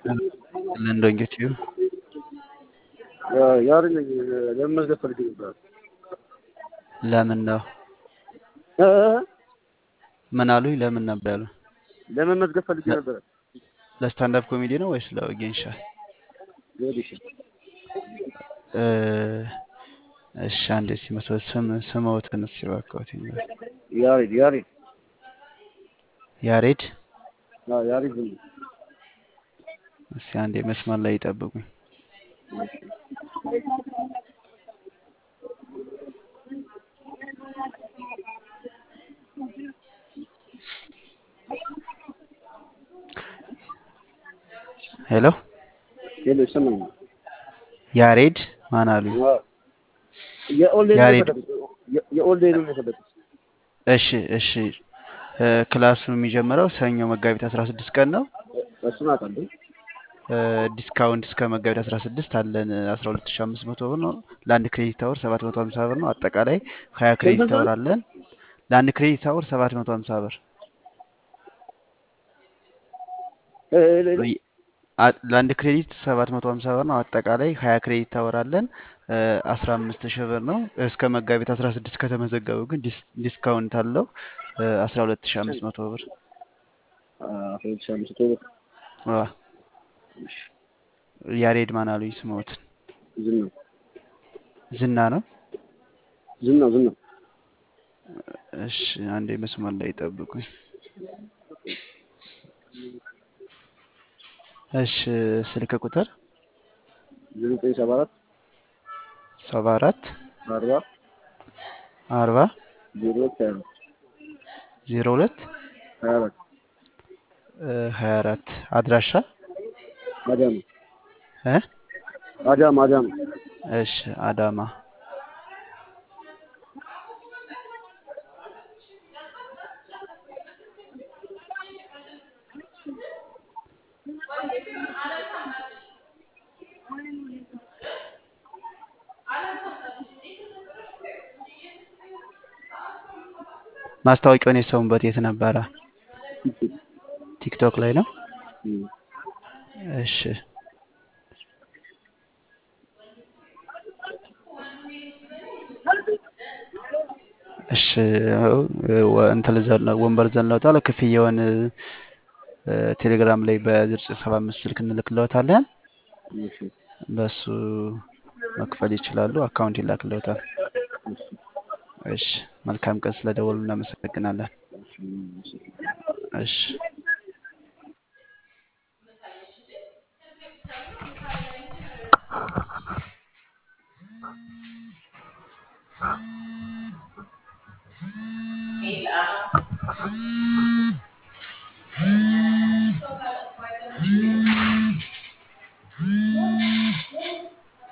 ለንደን ጌትዩ ያሬድ ነኝ። ለመመዝገብ ፈልጌ ነበር። ለምን ነው እ? ምን አሉኝ? ለምን ነበር ያሉ? ለመመዝገብ ፈልጌ ነበር። ለስታንዳፕ ኮሜዲ ነው ወይስ ለጌንሻ? ሌዲሽ እ፣ እሺ አንዴ ሲመስል ስም ስምዎትን እስኪ እባክዎት ይንገር። ያሬድ ያሬድ ያሬድ አዎ፣ ያሬድ ዝም እስኪ አንዴ መስመር ላይ ይጠብቁኝ። ሄሎ ሄሎ፣ ይሰማኛል። ያሬድ ማን አሉኝ? አዎ፣ የኦንላይን ነው ያሬድ የፈለጉት? የ- የኦንላይን ነው የፈለጉት? እሺ እሺ እ፣ ክላሱ የሚጀምረው ሰኞ መጋቢት 16 ቀን ነው። እሱን አውቃለሁ። እ፣ ዲስካውንት እስከ መጋቢት 16 አለን 12500 ብር ነው። ለአንድ ክሬዲት አወር 750 ብር ነው። አጠቃላይ 20 ክሬዲት አወር አለን። ለአንድ ክሬዲት አወር 750 ብር እ፣ ሄሎ፣ ሄሎ። ይ- አ- ለአንድ ክሬዲት 750 ብር ነው። አጠቃላይ 20 ክሬዲት አወር አለን። እ፣ 15000 ብር ነው። እስከ መጋቢት 16 ከተመዘገቡ ግን ዲስ- ዲስካውንት አለው እ፣ 12500 ብር አዎ፣ ሁለት ሺህ አምስት መቶ ብር። ዋ፣ እሺ፣ ያሬድ ማን አሉኝ? ስሞትን ዝም ነው ዝና ነው። ዝም ነው ዝም ነው። እሺ አንዴ መስመር ላይ ጠብቁኝ። እሺ ስልክ ቁጥር ዘጠኝ ሰባ አራት ሰባ አራት አርባ አርባ ዜሮ ሁለት ሀያ አራት ዜሮ ሁለት ሀያ አራት ሀያ አራት አድራሻ አዳማ እ አዳማ አዳማ እሺ አዳማ ማስታወቂያውን የሰሙበት የት ነበረ? ቲክቶክ ላይ ነው። እም። እሺ እሺ ወ- እንትን ዘለ- ወንበር ዘለውታል። ክፍያውን እ፣ ቴሌግራም ላይ በዝርዝር ሰባ አምስት ስልክ እንልክለታለን። እሺ፣ በሱ መክፈል ይችላሉ። አካውንት ይላክለታል። እሺ፣ እሺ መልካም ቀን። ስለደወሉ እናመሰግናለን። እሺ። እሺ Eight, uh,